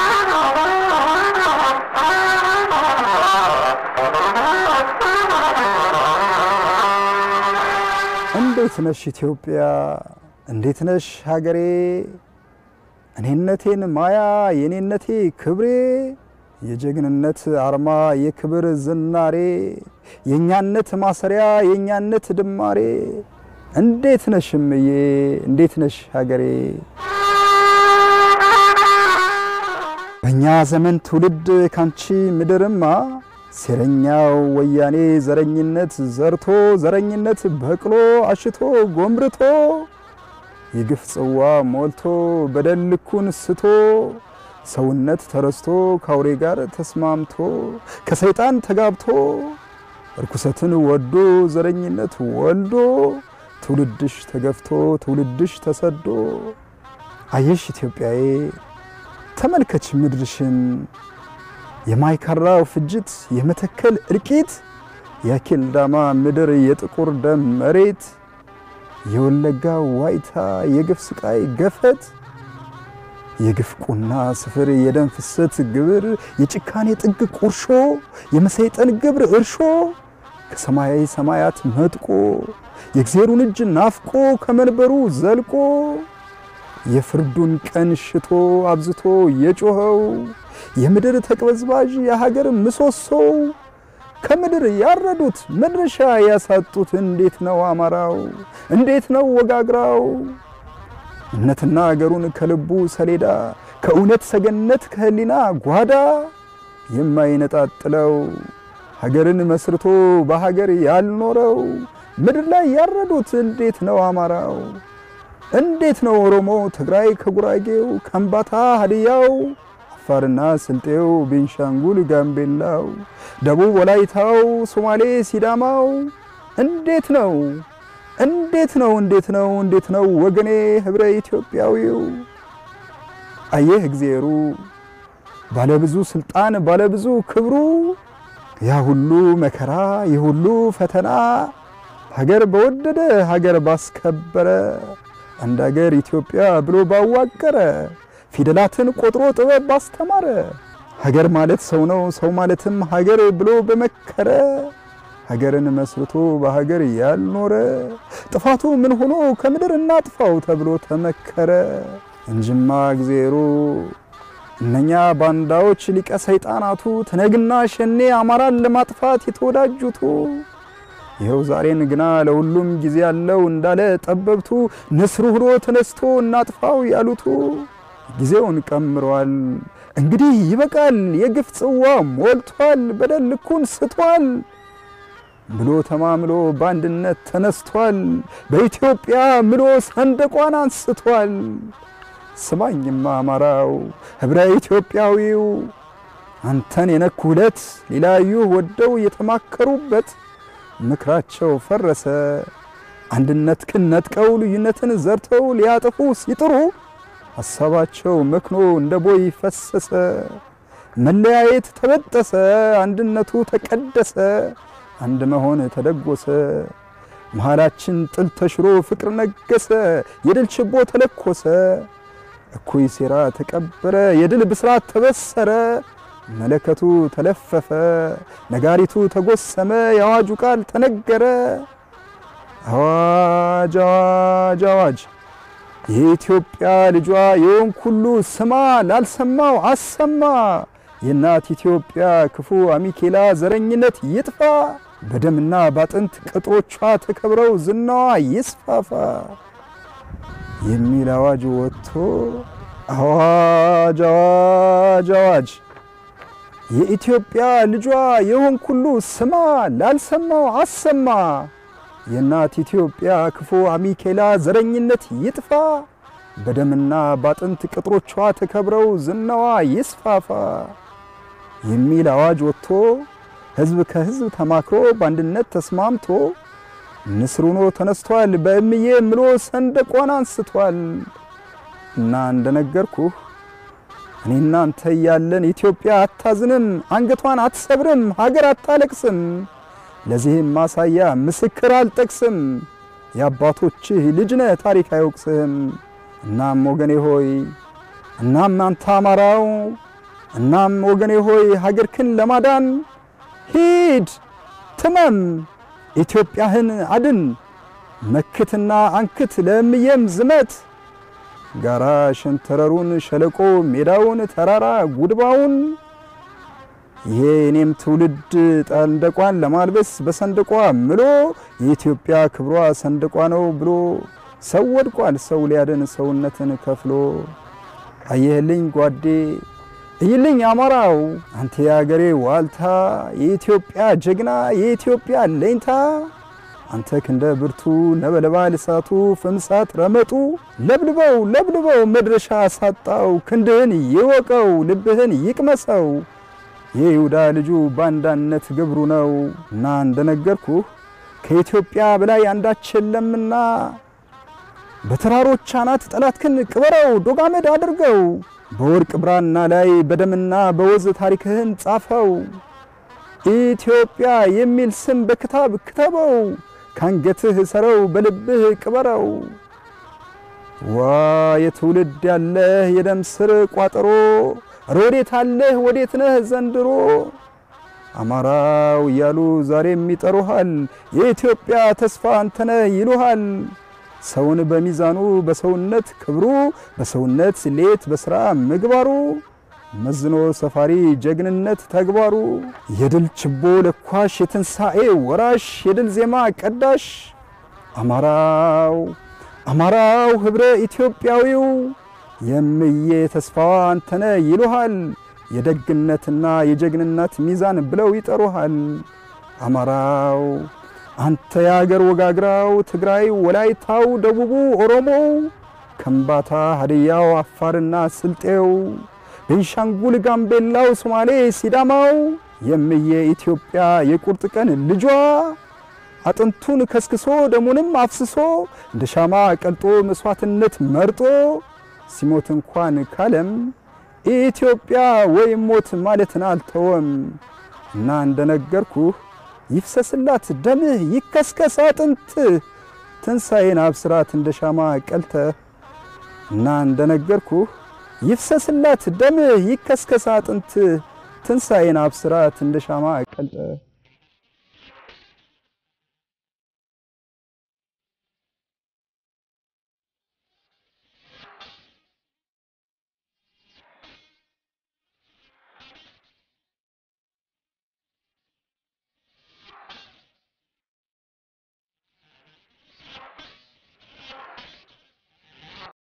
እንዴት ነሽ ኢትዮጵያ? እንዴት ነሽ ሀገሬ? እኔነቴን ማያ የኔነቴ ክብሬ የጀግንነት አርማ የክብር ዝናሬ የእኛነት ማሰሪያ የእኛነት ድማሬ እንዴት ነሽ እምዬ? እንዴት ነሽ ሀገሬ? በእኛ ዘመን ትውልድ ካንቺ ምድርማ ሴረኛው ወያኔ ዘረኝነት ዘርቶ ዘረኝነት በቅሎ አሽቶ ጎምርቶ የግፍ ጽዋ ሞልቶ በደል ልኩን ስቶ ሰውነት ተረስቶ ከአውሬ ጋር ተስማምቶ ከሰይጣን ተጋብቶ እርኩሰትን ወዶ ዘረኝነት ወልዶ ትውልድሽ ተገፍቶ ትውልድሽ ተሰዶ አየሽ ኢትዮጵያዬ ተመልከች ምድርሽን የማይካራው ፍጅት የመተከል እልቂት የአኬልዳማ ምድር የጥቁር ደም መሬት የወለጋ ዋይታ የግፍ ስቃይ ገፈት የግፍ ቁና ስፍር የደም ፍሰት ግብር የጭካኔ ጥግ ቁርሾ የመሰይጠን ግብር እርሾ ከሰማያዊ ሰማያት መጥቆ የእግዜሩን እጅ ናፍቆ ከመንበሩ ዘልቆ የፍርዱን ቀን ሽቶ አብዝቶ የጮኸው የምድር ተቅበዝባዥ የሀገር ምሰሶው ከምድር ያረዱት መድረሻ ያሳጡት እንዴት ነው አማራው? እንዴት ነው ወጋግራው? እምነትና አገሩን ከልቡ ሰሌዳ ከእውነት ሰገነት ከህሊና ጓዳ የማይነጣጥለው ሀገርን መስርቶ በሀገር ያልኖረው ምድር ላይ ያረዱት እንዴት ነው አማራው? እንዴት ነው ኦሮሞ ትግራይ ከጉራጌው ከምባታ ሀዲያው አፋርና ስልጤው ቤንሻንጉል ጋምቤላው ደቡብ ወላይታው ሶማሌ ሲዳማው እንዴት ነው እንዴት ነው እንዴት ነው እንዴት ነው ወገኔ ህብረ ኢትዮጵያዊው አየህ እግዜሩ ባለብዙ ስልጣን ባለብዙ ክብሩ ያ ሁሉ መከራ የሁሉ ፈተና ሀገር በወደደ ሀገር ባስከበረ አንድ ሀገር ኢትዮጵያ ብሎ ባዋቀረ ፊደላትን ቆጥሮ ጥበብ ባስተማረ ሀገር ማለት ሰው ነው ሰው ማለትም ሀገር ብሎ በመከረ ሀገርን መስርቶ በሀገር ያልኖረ ጥፋቱ ምን ሆኖ ከምድር እናጥፋው ተብሎ ተመከረ እንጅማ እግዜሩ እነኛ ባንዳዎች ሊቀ ሰይጣናቱ ትነግና ሸኔ አማራን ለማጥፋት የተወዳጁቱ ይኸው ዛሬን ግና ለሁሉም ጊዜ ያለው እንዳለ ጠበብቱ ንስሩ ሆኖ ተነስቶ እናጥፋው ያሉቱ ጊዜውን ቀምሯል። እንግዲህ ይበቃል፣ የግፍ ጽዋ ሞልቷል፣ በደል ልኩን ስቷል ብሎ ተማምሎ በአንድነት ተነስቷል። በኢትዮጵያ ምሎ ሰንደቋን አንስቷል። ስማኝማ አማራው ህብረ ኢትዮጵያዊው አንተን የነኩ ሁለት ሊላዩ ወደው የተማከሩበት ምክራቸው ፈረሰ። አንድነትህን ነጥቀው ልዩነትን ዘርተው ሊያጠፉ ሲጥሩ ሐሳባቸው መክኖ እንደ ቦይ ፈሰሰ። መለያየት ተበጠሰ፣ አንድነቱ ተቀደሰ፣ አንድ መሆን ተደጎሰ። መሃላችን ጥል ተሽሮ ፍቅር ነገሰ፣ የድል ችቦ ተለኮሰ። እኩይ ሴራ ተቀበረ፣ የድል ብስራት ተበሰረ። መለከቱ ተለፈፈ፣ ነጋሪቱ ተጎሰመ፣ የአዋጁ ቃል ተነገረ። አዋጅ አዋጅ አዋጅ የኢትዮጵያ ልጇ የወንክ ሁሉ ስማ፣ ላልሰማው አሰማ። የእናት ኢትዮጵያ ክፉ አሚኬላ ዘረኝነት ይጥፋ፣ በደምና ባጥንት ቅጥሮቿ ተከብረው ዝናዋ ይስፋፋ የሚል አዋጅ ወጥቶ አዋጅ አዋጅ አዋጅ የኢትዮጵያ ልጇ የወንክ ሁሉ ስማ፣ ላልሰማው አሰማ። የእናት ኢትዮጵያ ክፉ አሚኬላ ዘረኝነት ይጥፋ፣ በደምና ባጥንት ቅጥሮቿ ተከብረው ዝናዋ ይስፋፋ የሚል አዋጅ ወጥቶ ሕዝብ ከሕዝብ ተማክሮ በአንድነት ተስማምቶ ንስር ሆኖ ተነስቷል። በእምዬ ምሎ ሰንደቋን አንስቷል። እና እንደነገርኩህ እኔ እናንተ እያለን ኢትዮጵያ አታዝንም፣ አንገቷን አትሰብርም፣ ሀገር አታለቅስም። ለዚህም ማሳያ ምስክር አልጠቅስም። የአባቶችህ ልጅ ነህ ታሪክ አይወቅስህም። እናም ወገኔ ሆይ እናም አንተ አማራው እናም ወገኔ ሆይ ሀገርክን ለማዳን ሂድ ትመም፣ ኢትዮጵያህን አድን፣ መክትና አንክት ለእምዬም ዝመት ጋራ ሸንተረሩን ሸለቆ ሜዳውን ተራራ ጉድባውን ይሄ እኔም ትውልድ ሰንደቋን ለማልበስ በሰንደቋ ምሎ የኢትዮጵያ ክብሯ ሰንደቋ ነው ብሎ ሰው ወድቋል ሰው ሊያድን ሰውነትን ከፍሎ አየህልኝ ጓዴ እይልኝ አማራው አንተ የአገሬ ዋልታ የኢትዮጵያ ጀግና የኢትዮጵያ ለኝታ አንተ ክንደ ብርቱ ነበልባል እሳቱ ፍምሳት ረመጡ ለብልበው ለብልበው መድረሻ ሳጣው ክንድህን ይወቀው ልብህን ይቅመሰው የይሁዳ ልጁ ባንዳነት ግብሩ ነው እና እንደነገርኩህ ከኢትዮጵያ በላይ አንዳች የለምና በተራሮች አናት ጠላትክን ቅበረው ዶጋመድ አድርገው በወርቅ ብራና ላይ በደምና በወዝ ታሪክህን ጻፈው ኢትዮጵያ የሚል ስም በክታብ ክተበው ካንገትህ ሰረው በልብህ ቅበረው ዋ የትውልድ ያለህ የደም ስር ቋጠሮ ሮዴት አለህ ወዴት ነህ ዘንድሮ አማራው እያሉ ዛሬም ይጠሩሃል የኢትዮጵያ ተስፋ አንተነህ ይሉሃል ሰውን በሚዛኑ በሰውነት ክብሩ በሰውነት ስሌት በሥራ ምግባሩ መዝኖ ሰፋሪ ጀግንነት ተግባሩ የድል ችቦ ለኳሽ የትንሣኤ ወራሽ የድል ዜማ ቀዳሽ አማራው አማራው ኅብረ ኢትዮጵያዊው የምዬ ተስፋዋ አንተነ ይሉሃል የደግነትና የጀግንነት ሚዛን ብለው ይጠሩሃል አማራው አንተ የአገር ወጋግራው ትግራይ ወላይታው ደቡቡ ኦሮሞው ከምባታ ሀድያው አፋርና ስልጤው ቤንሻንጉል ጋምቤላው ሶማሌ ሲዳማው የምዬ ኢትዮጵያ የቁርጥ ቀን ልጇ አጥንቱን ከስክሶ ደሙንም አፍስሶ እንደ ሻማ ቀልጦ መስዋዕትነት መርጦ ሲሞት እንኳን ካለም ኢትዮጵያ ወይም ሞት ማለትን አልተወም እና እንደነገርኩህ ይፍሰስላት ደምህ ይከስከስ አጥንትህ ትንሣኤን አብስራት እንደ ሻማ ቀልተህ እና እንደነገርኩህ ይፍሰስላት ደምህ ይከስከስ አጥንትህ ትንሣኤን አብስራት እንደ ሻማ ቀልጠህ